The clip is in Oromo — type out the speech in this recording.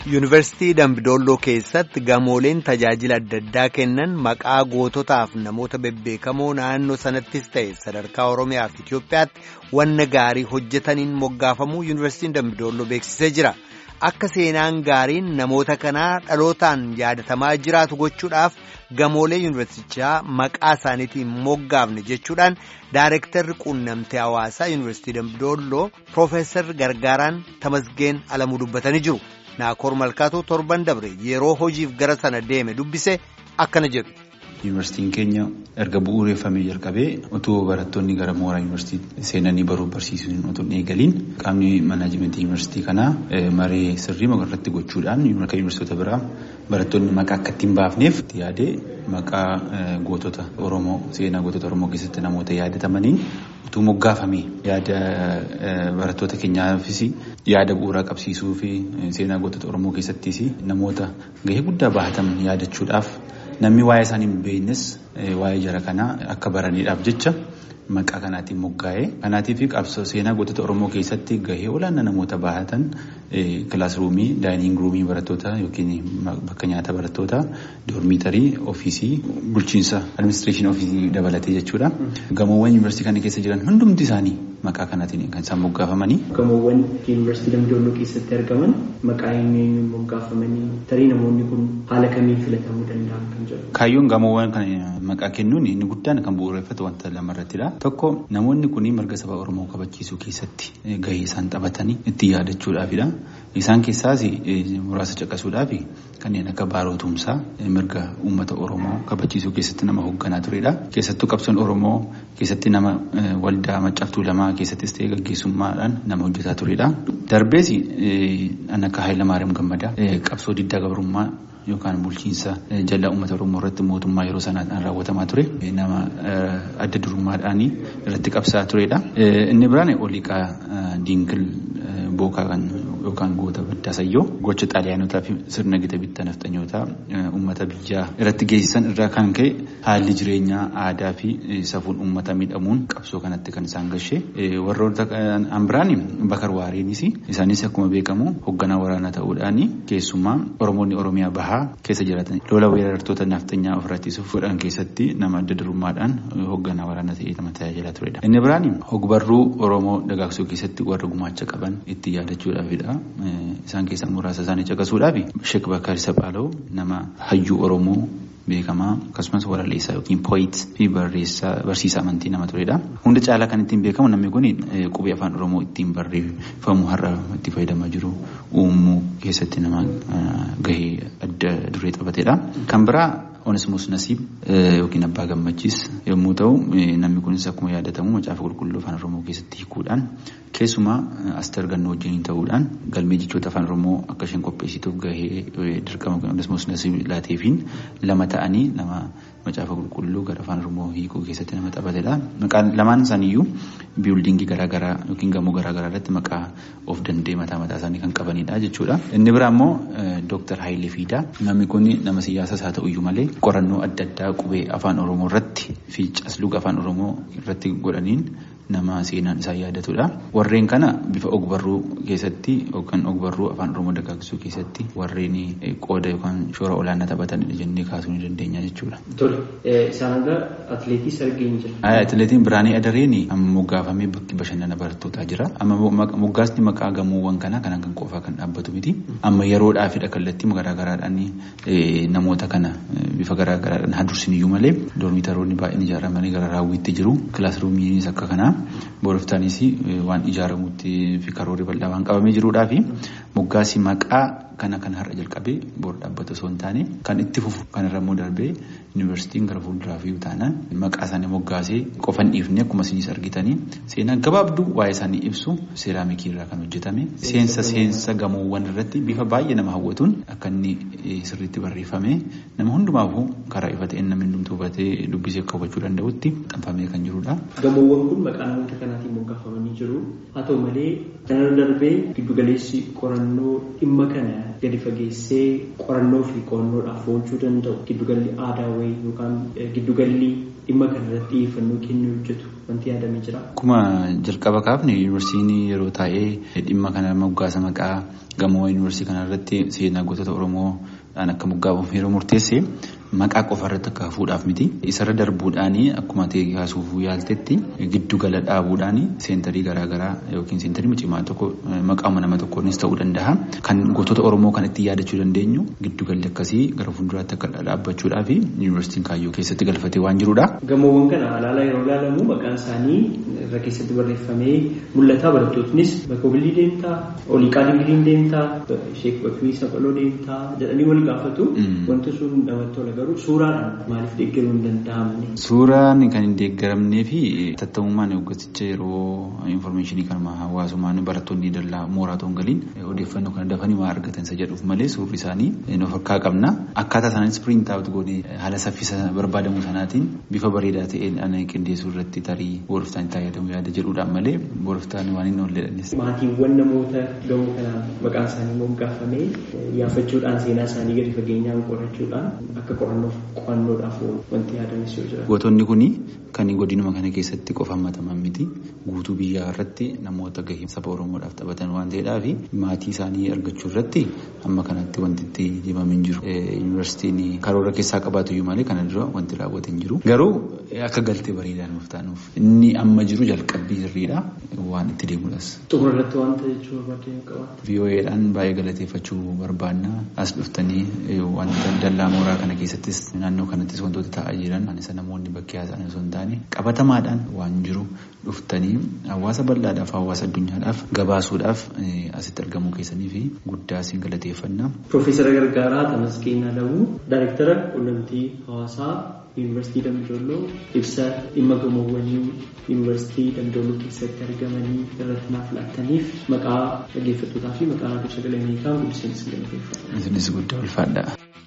Yuunivarsiitii Dambidolloo keessatti gamooleen tajaajila adda addaa kennan maqaa goototaaf namoota bebbeekamoo naannoo sanattis ta'e sadarkaa Oromiyaa fi Itoophiyaatti wanna gaarii hojjetaniin moggaafamuu Yuunivarsiitiin Dambidolloo beeksisee jira. Akka seenaan gaariin namoota kanaa dhalootaan yaadatamaa jiraatu gochuudhaaf gamoolee yuunivarsiitichaa maqaa isaaniitiin moggaafne jechuudhaan Daayirektarri quunnamtii hawaasaa Yuunivarsiitii Dambidolloo Piroofeesar Gargaaraan Tamasgeen Alamuu dubbatanii jiru. Naakoor Malkaatoo torban dabre yeroo hojiif gara sana deeme dubbise akkana jedhu. Yuunivarsiitiin keenya erga bu'uureffamee jalqabee otoo barattoonni gara mooraa yuunivarsiitii seenanii baruuf barsiisuun otoo hin eegaliin qaamni manaajimentii yuunivarsiitii kanaa maree sirrii irratti gochuudhaan akka yuunivarsiitota biraa barattoonni maqaa akka ittiin baafneef yaadee maqaa gootota Oromoo seenaa gootota Oromoo keessatti namoota yaadatamaniin utuu moggaafamee yaada barattoota keenyaafis yaada bu'uuraa qabsiisuu fi seenaa gootota Oromoo keessattis namoota gahee guddaa bahatan yaadachuudhaaf. Namni waa'ee isaanii hin beeknes waa'ee jara kanaa akka baraniidhaaf jecha maqaa kanaatiin moggaa'ee kanaatiif qabsoo seenaa gootota Oromoo keessatti gahee olaanaa namoota bahatan kilaasruumii daayiniing ruumii barattoota yookiin bakka nyaata barattoota doormiitarii ofiisii bulchiinsa administireeshinii ofiisii dabalatee jechuudha. Gamoowwan yuunivarsiitii kana keessa jiran hundumti isaanii maqaa kanaatiin kan isaan moggaafamanii. Gamoowwan yuunivarsiitii Dambidolloo keessatti argaman maqaa eenyuun moggaafamanii tarii namoonni kun haala kamiin filatamuu danda'an kan jedhu. Kaayyoon gamoowwan kana maqaa kennuun inni guddaan kan bu'uureffatu wanta lamarrattidha. Tokko namoonni kun mirga saba Oromoo kabachiisuu keessatti gahee isaan taphatanii itti yaadachuudhaafidha. Isaan keessaas muraasa caqasuudhaaf kanneen akka baarootumsaa mirga uummata Oromoo kabachiisuu keessatti nama hoogganaa turedha. Keessattuu qabsoon Oromoo keessatti nama waldaa maccaaftuu lamaa keessattis ta'ee gaggeessummaadhaan nama hojjetaa turedha. Darbees kan akka Hayilamaariyaam Gammadaa qabsoo diddaa gabrummaa yookaan bulchiinsa jallaa uummata Oromoo irratti mootummaa yeroo sanaan raawwatamaa ture nama adda durummaadhaan irratti qabsaa turedha. Inni biraan oliiqaa diinkil bookaa kan yookaan goota baddaa sayyoo gocha xaaliyaanotaa fi sirna gita bittaa nafxanyootaa uummata biyyaa irratti geessisan irraa kan ka'e haalli jireenyaa aadaa fi safuun uummata miidhamuun qabsoo kanatti kan isaan gashee warroota biraan bakar waareenis isaanis akkuma beekamu hoogganaa waraanaa ta'uudhaan keessumaa oromoonni oromiyaa bahaa keessa jiraatan lola weerartoota nafxanyaa ofirratti godhan keessatti nama adda durummaadhaan hoogganaa waraanaa ta'ee nama tajaajilaa turedha. Inni biraan hogbarruu oromoo dagaagsuu keessatti warra gumaacha qaban itti yaadachuudhaafidha. Isaan keessaa muraasa isaanii caqasuudhaaf Sheek Bakar Sapaaloo nama hayyuu Oromoo beekamaa akkasumas waralleessaa yookiin pooyit fi barsiisaa amantii nama turedha. Hunda caalaa kan ittiin beekamu namni kun qubee afaan Oromoo ittiin barreeffamu har'a itti fayyadamaa jiru uumuu keessatti nama gahee adda duree taphatedha. Kan biraa Onesmus Nasiib yookiin Abbaa Gammachiis yommuu ta'u namni kunis akkuma yaadatamu macaafa qulqulluu afaan Oromoo keessatti hiikuudhaan keessumaa Asteer Gannoo wajjin ta'uudhaan galmee jechoota afaan Oromoo akka isheen qopheessituuf gahee dirqama Onesmus Nasiib laateefiin lama ta'anii nama macaafa qulqulluu gara afaan Oromoo hiikuu keessatti nama taphatedha. Maqaan lamaan isaaniiyyuu biildingii garaagaraa yookiin gamoo garaagaraa irratti maqaa of danda'e mataa mataa isaanii kan qabanidha jechuudha. Inni biraa immoo Dooktar Hayilee Fiidaa namni kun nama siyaasas haa ta'uyyuu malee qorannoo adda addaa qubee afaan Oromoo irratti fi casluga afaan Oromoo irratti godhaniin nama seenaan isaa yaadatudha. Warreen kana bifa ogbarruu keessatti yookaan ogbarruu afaan Oromoo dagaagsuu keessatti warreen qooda yookaan shoora olaanaa taphatanidha jennee kaasuu ni dandeenya jechuudha. Tole, isaan irra atileetii arginu jira. Atileetiin Biraanii Adareen amma moggaafamee bakki bashannana barattootaa jira. Amma moggaasni maqaa gamoowwan kanaa kanaan kan qofaa kan dhaabbatu miti. Amma yeroodhaafidha kallattii garaagaraadhaan namoota kana bifa garaagaraadhaan hadursin malee doormitaroonni baay'een ijaaramanii gara raawwiitti jiru. Kilaasruumiinis akka kanaa boroftaanis waan ijaaramutti fi karoorri bal'aa waan qabamee jiruudhaa fi moggaasii maqaa kana kan har'a jalqabee boor dhaabbata osoo hin taane kan itti fufu kanarra immoo darbee yuunivarsiitiin gara fuulduraa fi taanaan maqaa isaanii moggaasee qofa hin dhiifne akkuma isinis argitanii seenaa gabaabduu waa'ee isaanii ibsu seeraamikii irraa kan hojjetame seensa seensa gamoowwan irratti bifa baay'ee nama hawwatuun akka inni sirriitti barreeffame nama hundumaafuu karaa ifa ta'een namni hundumtuu hubatee dubbisee akka hubachuu danda'utti xanfamee kan jirudha. Gamoowwan kun maqaa namoota kanaatiin moggaafamanii jiru. Haa ta'u malee kanarra darbee giddugaleessi qorannoo dhimma kana gadi fageessee qorannoo fi qo'annoodhaaf oolchuu danda'u giddugalli aadaa wayii yookaan giddugalli dhimma kana irratti xiyyeeffannoo kennuu hojjetu wanti yaadamee jira. Akkuma jalqaba kaafne yuunivarsiitiin yeroo taa'ee dhimma kana moggaasa maqaa gamoo yuunivarsiitii kanarratti seenaa gootota Oromoo akka moggaafamu yeroo murteesse maqaa qofa irratti akka hafuudhaaf miti. Isarra darbuudhaan akkuma ta'e kaasuuf yaaltetti giddu gala dhaabuudhaan seentarii garaagaraa yookiin seentarii cimaa tokko maqaama nama tokkoonis ta'uu danda'a. Kan gootota Oromoo kan ittiin yaadachuu dandeenyu giddu galli akkasii gara fuulduraatti akka dhaabbachuudhaa fi yuunivarsiitiin kaayyoo keessatti galfatee waan jirudha. Gamoowwan kana alaala yeroo ilaalamu maqaan isaanii irra keessatti barreeffamee mul'ata. Barattoonnis bakka obilii deemtaa, oliiqaa dingiliin deemtaa, sheek bakrii saphaloo deemtaa jedhanii wal gaafatu. Wanti sun namatti tola garuu suuraadhaan maaliif deeggaruu hin danda'amne? Suuraan kan hin deeggaramnee fi tattamummaan hoggaticha yeroo infoormeeshinii kanuma hawaasummaan barattoonni dallaa mooraa ta'uun galiin odeeffannoo kana dafanii waa argatan isa jedhuuf malee suurri isaanii of harkaa qabna. Akkaataa sanaanis piriint aawut goonee haala saffisa barbaadamu sanaatiin bifa bareedaa ta'een ana qindeessuu irratti tarii booroftaan itti fayyadamu yaada jedhuudhaan malee booroftaan waan hin oolledhanis. Maatiiwwan namoota gamoo kanaan maqaan isaanii moggaafamee yaafachuudhaan seenaa isaanii gadi fageenyaan qorachuudhaan akka qorannoof qo'annoodhaaf wanti yaadanis yoo jira. Gootonni kun kan godinuma kana keessatti qofa hammataman miti guutuu biyyaa irratti namoota gahee saba Oromoodhaaf taphatan waan ta'eedhaaf maatii isaanii argachuu irratti amma kanatti wanti itti deemamee hin jiru. Yuunivarsiitiin karoora keessaa qabaatu iyyuu malee kana dura wanti raawwate hin jiru. Garuu akka galtee bareedaa nuuf taanuuf inni amma jiru jalqabbii sirriidha waan itti deemuudhas. Xumura irratti wanta jechuu barbaadee qabaata. VOAdhaan baay'ee galateeffachuu barbaanna as dhuftanii wanta dallaa mooraa kana keessattis naannoo kanattis wantoota ta'aa jiran isa namoonni bakkee haasa'an osoo hin taane qabatamaadhaan waan jiru dhuftanii hawaasa bal'aadhaaf hawaasa addunyaadhaaf gabaasuudhaaf asitti argamuu keessanii fi guddaa isin galateeffanna. Piroofeesara Gargaaraa Tamasgeen Alamuu Daayirektara Quunnamtii Hawaasaa Yuunivarsiitii Damdooloo ibsa dhimma gamoowwanii Yuunivarsiitii Damdooloo keessatti argamanii irratti naaf laattaniif maqaa dhaggeeffattootaa fi maqaa raadiyoo sagalee Ameerikaa guddiseen isin galateeffadha. Isinis guddaa ulfaadha.